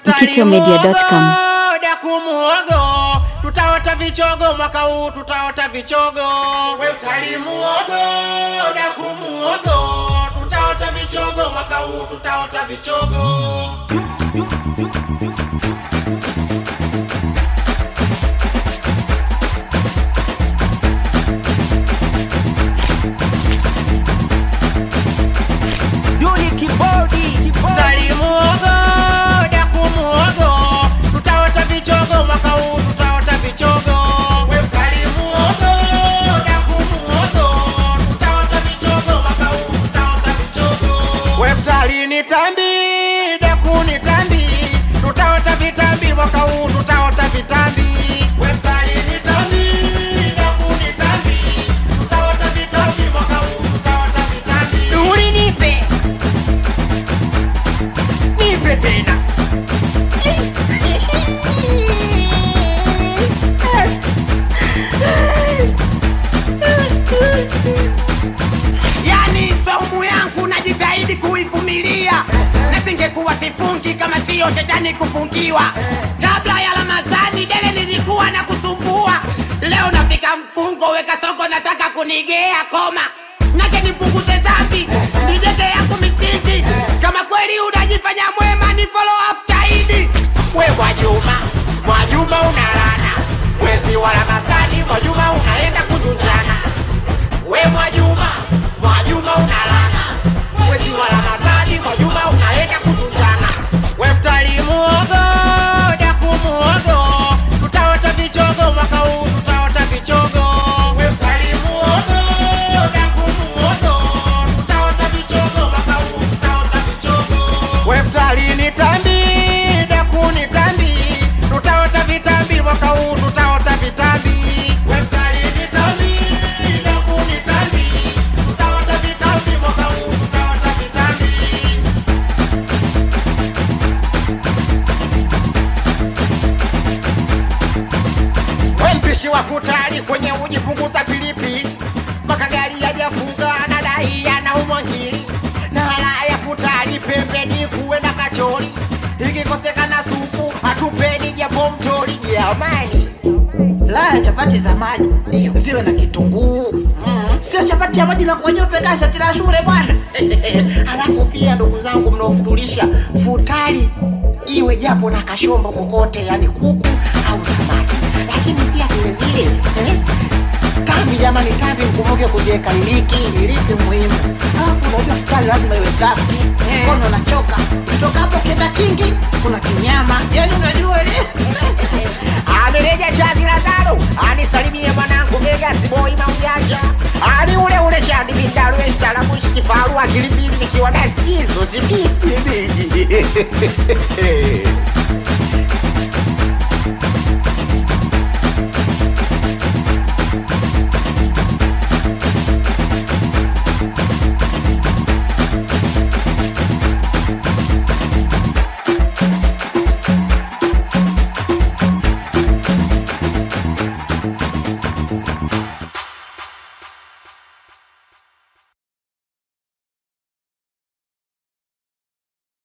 mkitomedia.com. daku muogo tutaota vichogo mwaka huu tutaota vichogo weftari muogo daku muogo tutaota vichogo mwaka huu tutaota vichogo Duli kibodi Tari muogo, daku muogo, tutaota vichogo mwaka huu tutaota vichogo. Tari muogo, daku muogo, tutaota vichogo mwaka huu tutaota vichogo. Weftari ni tambi, daku ni tambi, tutaota vitambi mwaka huu tutaota vitambi. Weftari ni tambi, daku ni tambi, tutaota vitambi mwaka huu tutaota vitambi. Duli nipe nipe tena yani saumu yangu najitahidi kuivumilia na singekuwa sifungi kama siyo shetani kufungiwa kabla ya ramadhani dele nilikuwa na kusumbua leo nafika mfungo weka soko nataka kunigea koma nache nipunguze dhambi nijenge yangu misingi kama kweli unajifanya mwema ni follow after idi we mwajuma mwajuma unalana mwezi wa ramadhani mwajuma unaenda kutunjana we mwajuma mwajuma unalana mwezi wa ramadhani mwajuma unaenda kutunjana weftari muogo daku muogo tutaota vichogo mwaka huu tutaota vichogo weftari muogo daku muogo tutaota vichogo mwaka huu tutaota vichogo weftari ni tambi daku ni tambi tutaota vitambi mwaka huu tutaota vitambi weftari ni tambi daku ni tambi tutaota vitambi mwaka huu tutaota vitambi we mpishi wa futari kwenye uji punguza pilipili mpaka gari yajafunga na dai anaumwa ngili na hala ya futari pembeni kuwe na kachori ikikosekana supu hatupeni japo mtori jamani laya chapati za maji ndio ziwe na kitunguu mm. sio chapati ya maji na kuonyeupe kaa shati la shule bwana halafu pia ndugu zangu mnaofutulisha futari iwe japo na kashombo kokote yani kuku au samaki lakini pia vilevile eh, tambi jamani tambi mkumbuke kuziweka iliki iliki muhimu alafu unajua futari lazima iwe drafti mkono unachoka toka hapo kenda kingi kuna kinyama yani unajua ile amereja chazi la tano anisalimie mwanangu Vegas boy maujanja ani ule ule chandi bindaru estalamushi kifaru akilipili nikiwa na sizo sikiti